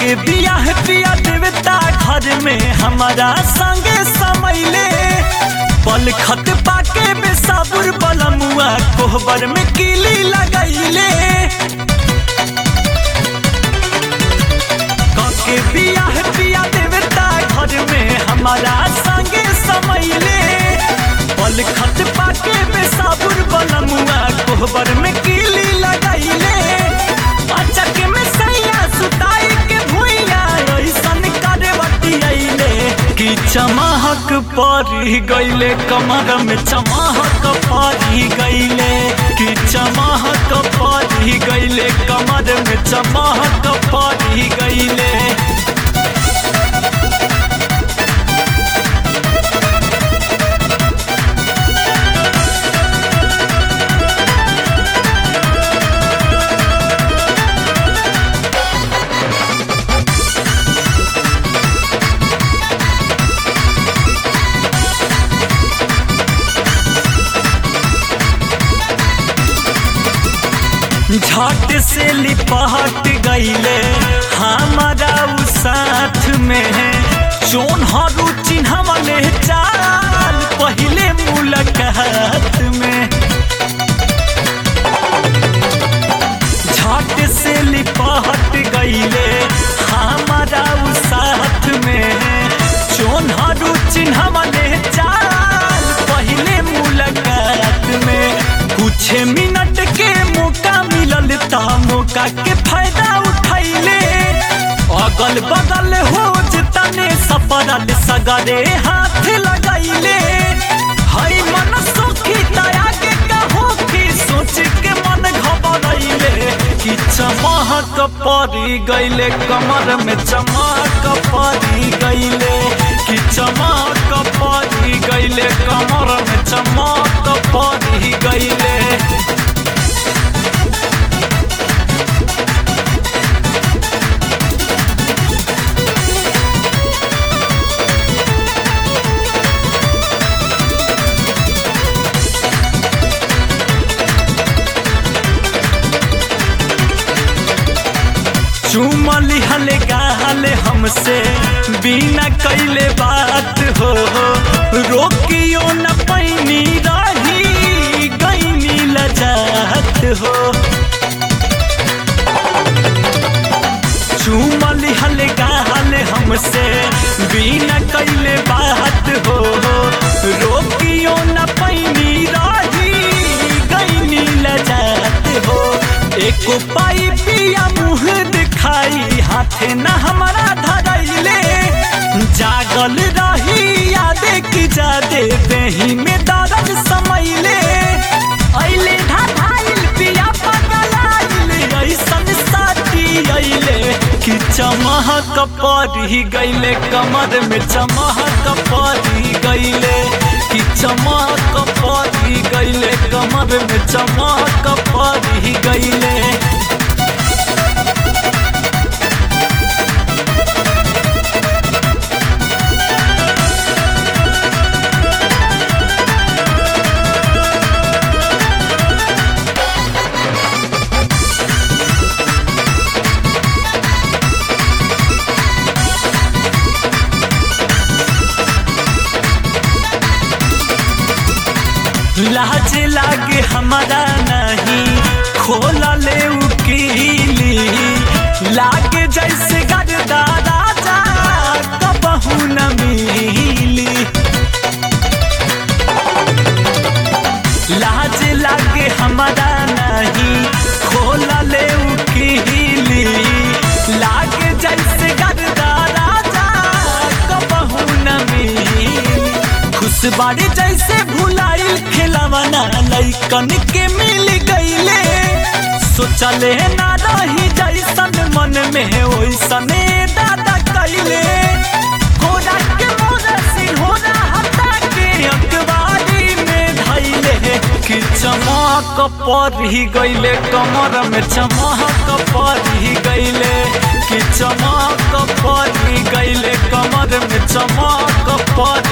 के बियाह पिया देवता घर में हमारा संगे समैले पल खत पाके बेसाबुर बलमुआ कोहबर में कीली लगैले के बियाह पिया देवता घर में हमारा संगे समैले पल खत पाके बेसाबुर बलमुआ कोहबर में कीली लगैले अचक में सैया सुताई के भुइया ऐसन करे बतियैले कि चमहक पड़ी गईले कमर में चमहक पड़ी गईले कि चमहक पड़ी गईले कमर में चमहक पड़ी गईले झट से लिपट गईले हमारा उ साथ में चोन हरू चिन्हवले चाल पहले मुलाकात में झट से लिपट गईले हमारा उ साथ में चोन हरू चिन्हवले चाल पहले मुलाकात में कुछ मिनट के मौका मिलल ता मौका के फायदा उठैले अगल बगल हो तने सपरल सगरे हाथ लगैले हई मन सुखी दया के कहो कि सोच के मन घबरैले कि चमक पड़ी गईले कमर में चमक पड़ी गईले कि चमक पड़ी गईले कमर में चमक पड़ी गईले चुमली हले गाले हमसे बिना कैले बात हो रोकियो न पैनी रही गईनी लजात हो चुमली हले गाले हमसे बिना कैले बात हो रोकियो न पैनी रही गईनी लजात हो एक पाई पिया मुँह दिखाई हाथे न हमारा धरैले जागल रही यादे की जादे देही में दर्द समैले ऐले ढाढाइल पिया पगलाइल ऐसन साथी ऐले कि चमहक पड़ी गईले कमर में चमहक पड़ी गईले कि चमक पड़ी गईले कमर में चमक पड़ी गईले लाज लागे हमारा नहीं खोला ले उकीली लागे जैसे गरदा राजा कबहू न मिली लाज लागे हमारा नहीं खोला ले उकीली लागे जैसे गरदा राजा कबहू न मिली खुश बाड़ी जैसे भुलाइल खिलावना लैकन के मिल गईले सोचले ना रही जैसन मन में ओइसने दादा कैले घोड़ा के मोरा सिंहोरा हटा के अखबारी में धैले कि चमक पड़ी गईले कमर में चमक पड़ी गईले कि चमक पड़ी गईले कमर में चमक पड़ी